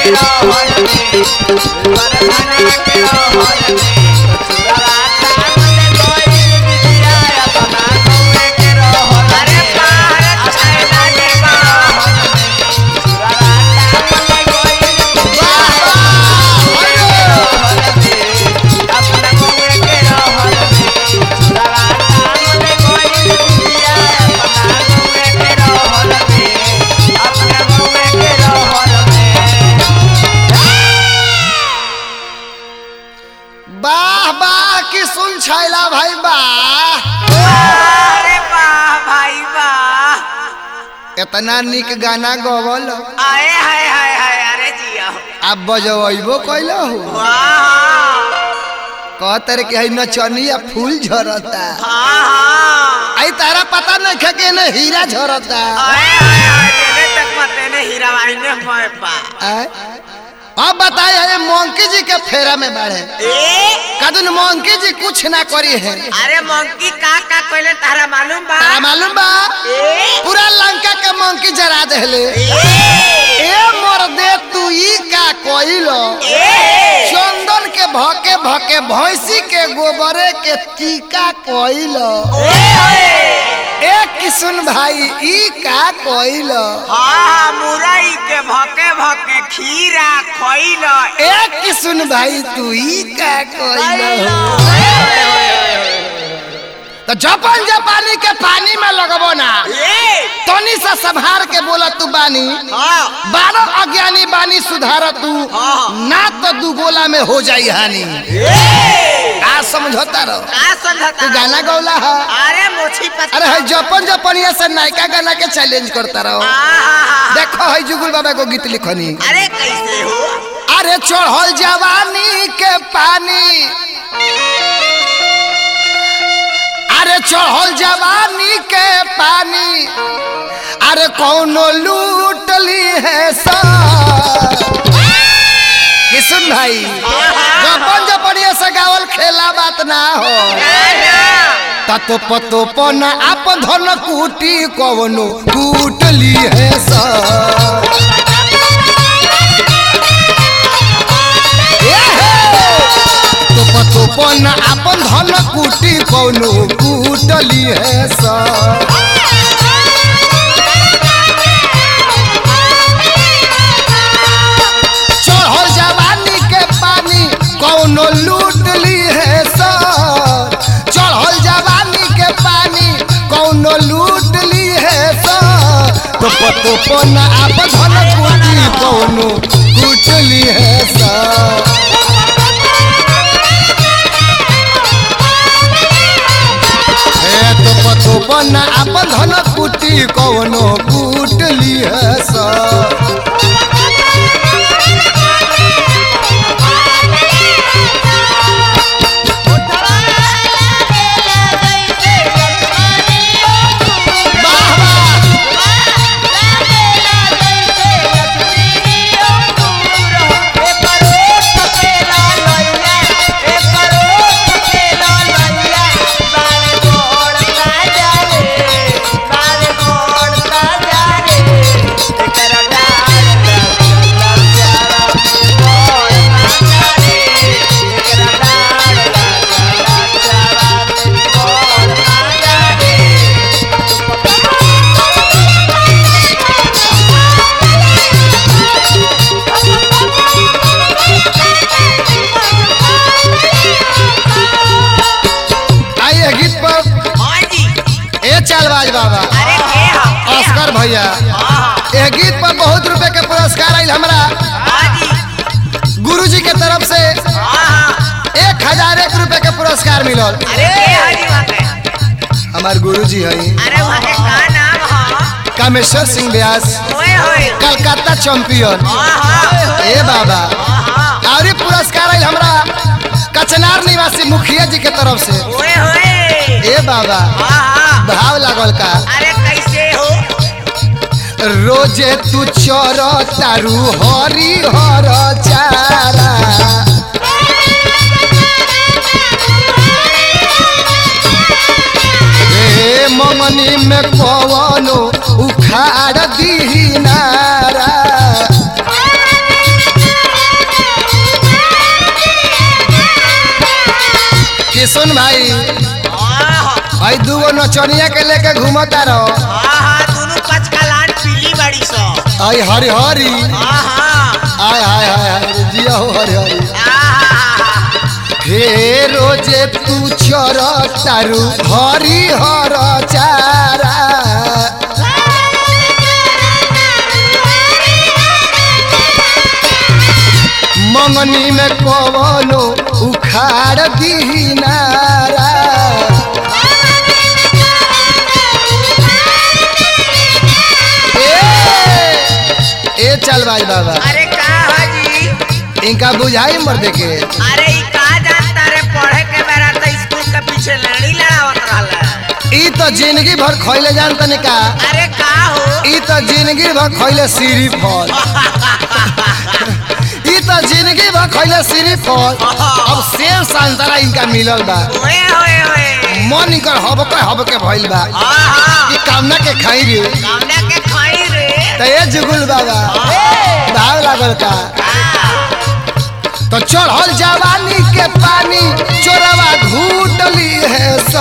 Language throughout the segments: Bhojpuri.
अरे भारत छैला के बा वाह वाह की सुन छैला भाई वाह अरे वाह भाई वाह इतना निक गाना गवल आए हाय हाय हाय अरे जिया आप बजबो कैल हो वाह कहते रे कि है नचनिया फूल झरता हाँ हाँ आई तारा पता नहीं खे के न हीरा झरता आए हाय हाय तेरे तक मते ने हीरा भाई ने मोए पा आय? अब बताए है मोंकी जी के फेरा में बाढ़े ए कदन मोंकी जी कुछ ना करी है अरे मंकी का का कहले तारा मालूम बा तारा मालूम बा ए पूरा लंका के मोंकी जरा देले ए ए मोर दे तू ई का कोइलो ए चंदन के भके भके भैंसी के गोबरे के टीका कोइलो ए किशुन भाई ई का कोइलो हाँ मुरई के भके भके खीरा खइल ए किशुन भाई तू ई का कोइलो तो जपन जपानी के पानी में लगबो ना ए तनी सा संभार के बोला तू बानी हाँ बारह अज्ञानी बानी सुधार तू हाँ। ना तो दू गोला में हो जाई हानि ए का समझौता रहो का समझता तू गाना गौला है अरे मोछी पता अरे है जपन जपनिया से नायका गाना के चैलेंज करता रहो देखो है जुगुल बाबा को गीत लिखनी अरे कैसे हो अरे चढ़ल जवानी के पानी अरे चढ़ल जवानी के पानी अरे कौनो लूट ली है सा किशन भाई जपन जपनिया से गावल खेला बात ना हो ततो पतो पन आप धन कूटी कवनो कूट ली है सा ए हे! तो पतो पन आपन धन कूटी कवनो कूट ली है सा चढ़ल जवानी के पानी कौनो लूट ली है सर चढ़ल जवानी के पानी कौनो लूट ली है सर तो पतो पन आप धन कूटी कौनो कूट ली है सर ए तो पतो पन आप धन कूटी कौनो कूट ली है सर वाह वाह आइए गीत पर ए चालबाज बाबा अस्कर भैया ए गीत पर बहुत रुपए के पुरस्कार आयल हमरा गुरुजी के तरफ से एक हजार एक रुपए के पुरस्कार मिलल हमार गुरुजी है अरे वहाँ का नाम है कामेश्वर सिंह व्यास ओए होए कलकत्ता चैंपियन आहा ए बाबा आहा और ई पुरस्कार आयल हमरा कचनार निवासी मुखिया जी के तरफ से ओए होए ए बाबा आहा भाव लागल का अरे कैसे हो रोजे तू चोर तारू हरी हर चारा ए ममनी में कवनो उखाड़ दी नारा सुन भाई आहा भाई दूगो नचनिया के लेके घूमता रहो आहा दोनों कचकलान पीली बड़ी सो आई हरी हरी आहा आय हाय हाय हाय जिया हो हरी हरी आहा हे रोजे तू चर तारू हरी हर चारा मंगनी में कवनो उखाड़ दीनारा ए, ए चल भाई बाबा अरे का हाजी इनका बुझाई मर देखे अरे ई का जानता रे पढ़े के बेरा तो स्कूल के पीछे लड़ी लड़ावत रहला ई तो जिंदगी भर खैले जान तने का अरे का हो ई तो जिंदगी भर खैले सीरी फल ई तो जिंदगी भर खैले सीरी फल अब सेब संतरा इनका मिलल बा ओए ओए ओए मन इनकर हबके हबके भइल बा आहा ई कामना के खाई रे कामना के खाई रे त ए जुगुल बाबा भाव लागल का तो चढ़ल जवानी के पानी चोरवा घूटली है सा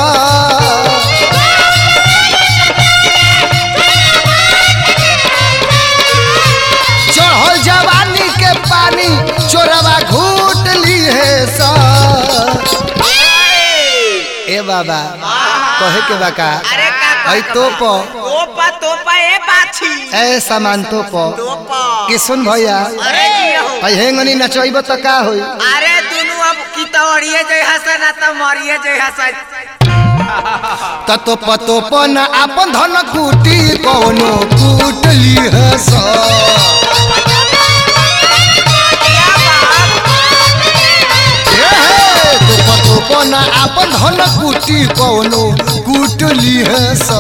चढ़ल जवानी के पानी चोरवा घूट ली है सा ए बाबा कहे के बाका अरे का ऐ तो प तोपा तोपा ए बाछी ए सामान तो प तोपा कि सुन भैया अरे जिया हो ऐ हेंगनी नचैब त का होई अरे दुनु अब की तोड़िए जय हसन ना तो मरिए जय हसन त तो प तो प न आपन धन कूटी कौनो कूट ली है सा क्या बात ए हे, तो प तो प न आपन धन कूटी कौनो कूट ली है सा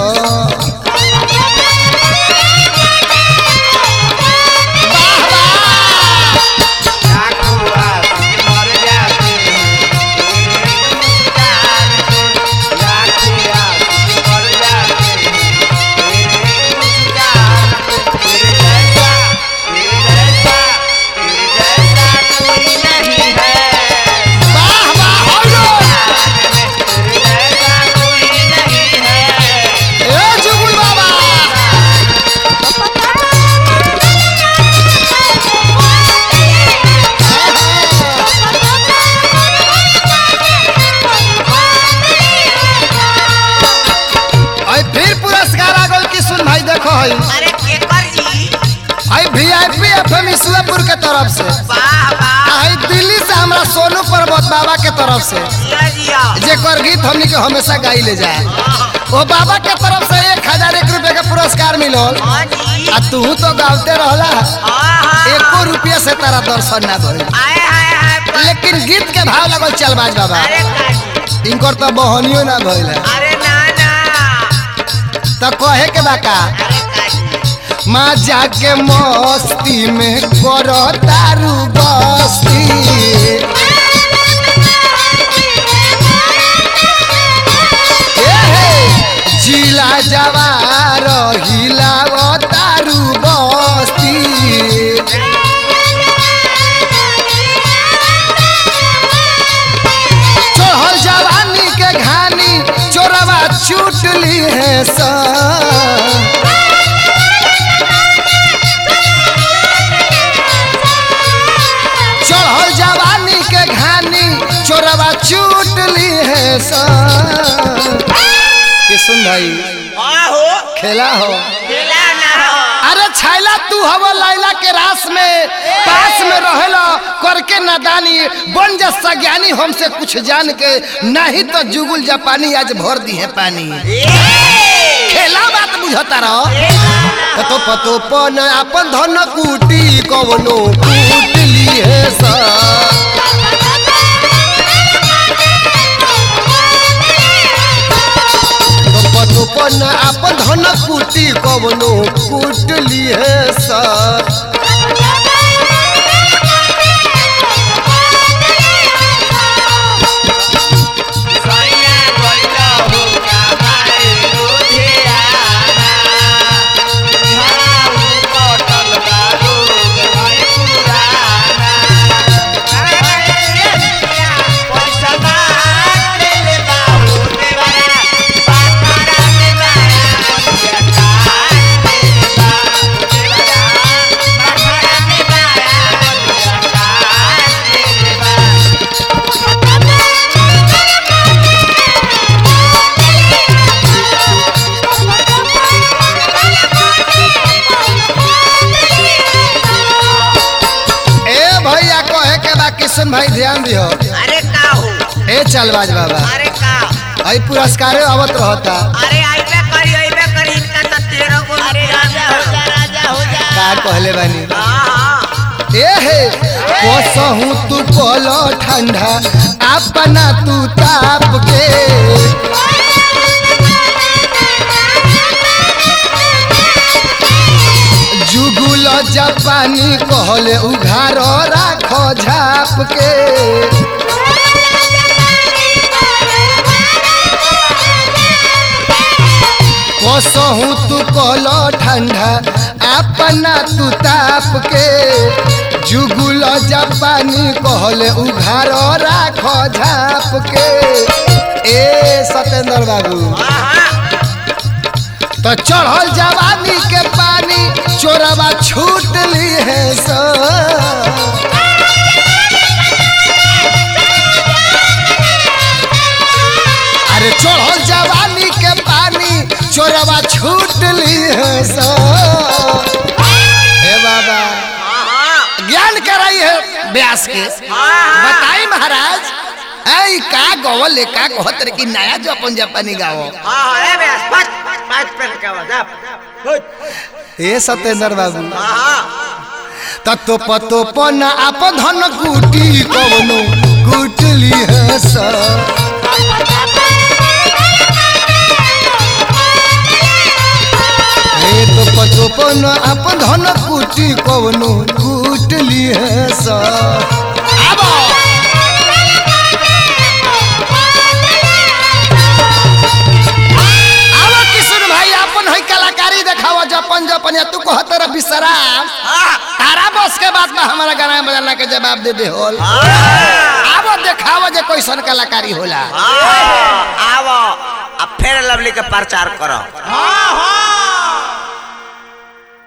वाह वाह हो ए जुगुल बाबा आई फिर पुरस्कार आ गल कि सुन भाई देखो हई अरे केकर जी आई वीआईपी एफएम ईश्वरपुर के तरफ से वाह वाह आई दिल्ली से हमरा सोनू पर्वत बाबा के तरफ से जिया जिया जेकर गीत हमनी के हमेशा गाई ले जाए ओ बाबा के तरफ से एक हजार एक रुपए का पुरस्कार मिलल हाँ जी आ तू तो गावते रहला आहा एको रुपया से तारा दर्शन ना भइल आए हाय हाय लेकिन गीत के भाव लगल चल बाज बाबा अरे काजी इनकर तो बहनियो ना भइल है अरे ना ना तो कहे के बाका अरे काजी माँ जाके मस्ती में करो तारू बस्ती ए हे, जिला जवार हिलाव तारू बस्ती चढ़ल जवानी के घानी चोरवा चूट ली है सा चढ़ल जवानी के घानी चोरवा चूट ली है सा के सुन भाई आहो खेला हो खेला ना हो अरे छैला तू हव लैला के रास में पास में रहेला करके नादानी बन जा सज्ञानी हमसे कुछ जान के नहीं तो जुगुल जापानी आज भर दी है पानी खेला बात बुझता रहो पतो पतो पन अपन धन कूटी कवनो कूट ली है सा तो पतो पन अपन धन कूटी कवनो कूट ली है सा किशन भाई ध्यान दियो अरे का हो ए चलबाज बाबा अरे का आई पुरस्कारे आवत रहता अरे आइबे करी आइबे करी इनका तो तेरह गो अरे राजा हो जा राजा हो जा का कहले बानी हाँ ए हे कोसहू तू कोलो ठंडा अपना तू ताप के जुगुल जापानी कहले उघार राखो झाप के कोसहू तू कोलो ठंडा अपना तू ताप के जुगुल जापानी कहले उघार राखो झाप के ए सत्येंद्र बाबू तो चढ़ल जवानी के पानी चोरवा छूट ली है सो अरे चढ़ल जवानी के पानी चोरवा छूट ली है सो हे बाबा ज्ञान कराई है व्यास के बताई महाराज ऐ का गवल का कहत रे कि नया जो अपन जापानी गाओ ए सत्येंद्र बाबू तत्व पतो पन आप धन कुटी कवनो कुटली हस हे तो पतो पन आप धन कुटी कवनो कुटली हस आबो आबो किशोर भाई अपन है कलाकारी देखावा जपन जपन या तू कहत रह विश्राम तारा बस के बाद में हमारा गाना बजाना के जवाब दे दे होल आबो देखावा जे कैसन कलाकारी होला आवो अब फिर लवली के प्रचार करो हाँ हाँ